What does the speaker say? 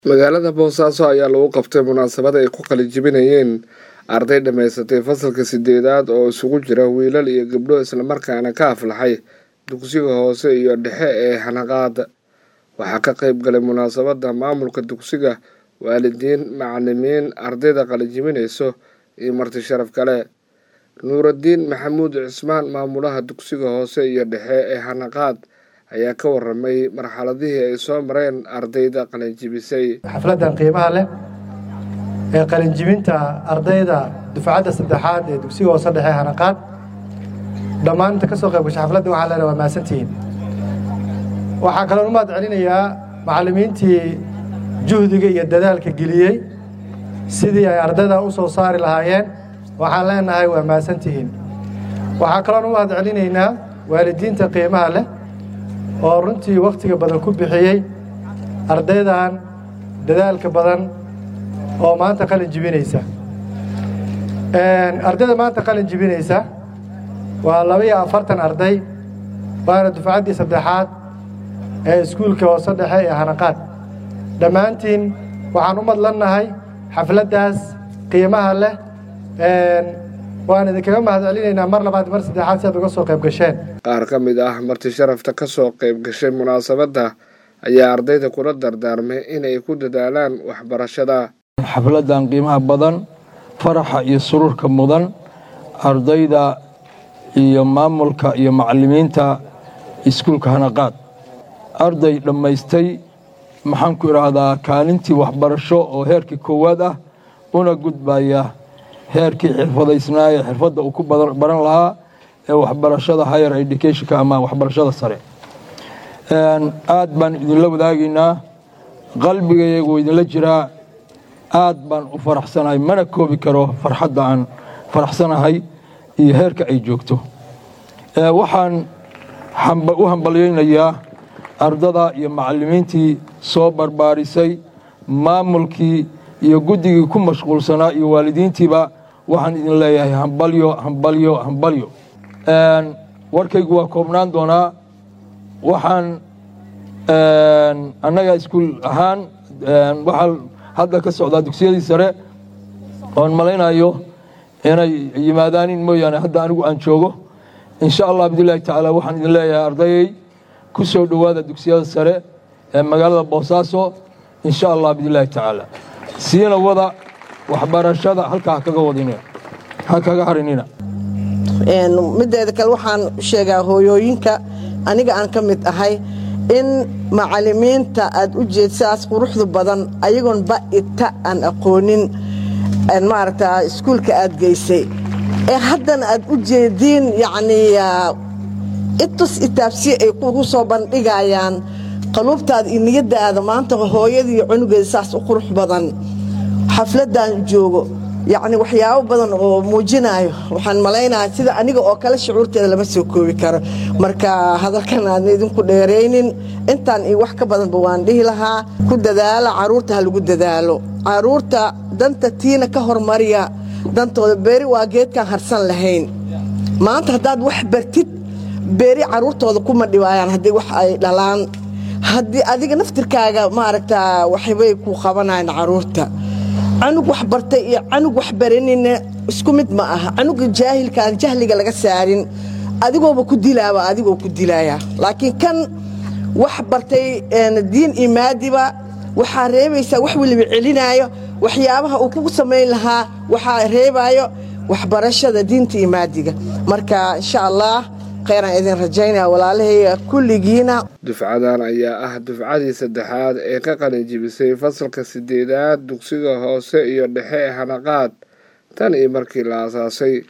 magaalada boosaaso ayaa lagu qabtay munaasabad ay ku qalijibinayeen arday dhammaysatay fasalka sideedaad oo isugu jira wiilal iyo gabdho islamarkaana ka aflaxay dugsiga hoose iyo dhexe ee hanaqaada waxaa ka qayb galay munaasabadda maamulka dugsiga waalidiin macalimiin ardayda qalijibinayso iyo marti sharaf kale nuuraddiin maxamuud cismaan maamulaha dugsiga hoose iyo dhexe ee hanaqaad ayaa ka waramay marxaladihii ay soo mareen ardayda qalinjibisay xafladdan qiimaha leh ee qalinjibinta ardayda dufcadda saddexaad ee dugsiga hoose dhexe hanaqaad dhammaan inta ka soo qayb gasha xafladda waxaa leena waa mahadsantihiin waxaa kaloon u mahad celinayaa macallimiintii juhdiga iyo dadaalka geliyey sidii ay ardayda u soo saari lahaayeen waxaan leenahay waa mahadsantihiin waxaa kaloon u mahad celinaynaa waalidiinta qiimaha leh oo runtii wakhtiga badan ku bixiyey ardaydan dadaalka badan oo maanta qalin jibinaysa ardayda maanta qalin jibinaysa waa labaiyo afartan arday waana dufcaddii saddexaad ee iskuulka hoose dhexe ee hanaqaad dhammaantiin waxaan u madlannahay xafladdaas qiimaha leh waan idinkaga mahad celinaynaa mar labaad mar saddexaad si aad uga soo qayb gasheen qaar ka mid ah marti sharafta ka soo qayb gashay munaasabadda ayaa ardayda kula dardaarmay inay ku dadaalaan waxbarashada xafladdan qiimaha badan faraxa iyo sururka mudan ardayda iyo maamulka iyo macallimiinta iskuulka hanaqaad arday dhammaystay maxaan ku idhaahdaa kaalintii waxbarasho oo heerkii koowaad ah una gudbaya heerkii xirfadaysnaa ee xirfadda uu ku baran lahaa ee waxbarashada higher educationka ama waxbarashada sare aad baan idinla wadaagaynaa qalbigayagu idinla jiraa aad baan u faraxsanahay mana koobi karo farxadda aan faraxsanahay iyo heerka ay joogto waxaan u hambalyaynayaa ardada iyo macallimiintii soo barbaarisay maamulkii iyo guddigii ku mashquulsanaa iyo waalidiintiiba waxaan idin leeyahay hambalyo hambalyo hambalyo warkaygu waa koobnaan doonaa waxaan annaga iskuul ahaan waxaa hadda ka socdaa dugsiyadii sare oon malaynayo inay yimaadaanin mooyaane hadda anigu aan joogo insha allah bidillaahi tacaala waxaan idin leeyahay ardayay ku soo dhowaada dugsiyada sare ee magaalada boosaaso insha allah bidillaahi tacaala siina wada waxbarashada halkaa hakaga wadin ha kaga harinina mideeda kale waxaan sheegaa hooyooyinka aniga aan ka mid ahay in macallimiinta aad u jeed sidaas quruxdu badan ayagoon ba'ita aan aqoonin maaragta iskuulka aad geysay ee haddana aad u jeediin yacnii itus itaabsi ay kugu soo bandhigayaan qaluubtaada iyo niyaddaada maanta hooyada iyo cunugeeda saas u qurux badan xafladdan joogo yacni waxyaabo badan oo muujinaayo waxaan malaynaha sida aniga oo kale shucuurteeda lama soo koobi karo marka hadalkan aadna idinku dheeraynin intaan iyo wax ka badanba waan dhihi lahaa ku dadaala carruurta ha lagu dadaalo carruurta danta tiina ka hormariya dantooda beeri waa geedkaan harsan lahayn maanta haddaad wax bartid beeri carruurtooda kuma dhiwaayaan haddii wax ay dhalaan haddii adiga naftirkaaga maaragtaa waxbay ku qabanayaan carruurta canug wax bartay iyo canug wax baranina isku mid ma aha canuga jaahilkaan jahliga laga saarin adigooba ku dilaaba adigoo ku dilaya laakiin kan wax bartay diin iyo maadiba waxaa reebaysaa wax weliba celinaayo waxyaabaha uu kugu samayn lahaa waxaa reebaayo waxbarashada diinta iyo maadiga marka insha allah khayraan idin rajaynaya walaalahayga kulligiina dufcadan ayaa ah dufcadii saddexaad ee ka qalinjibisay fasalka sideedaad dugsiga hoose iyo dhexe ee hanaqaad tan iyo markii la aasaasay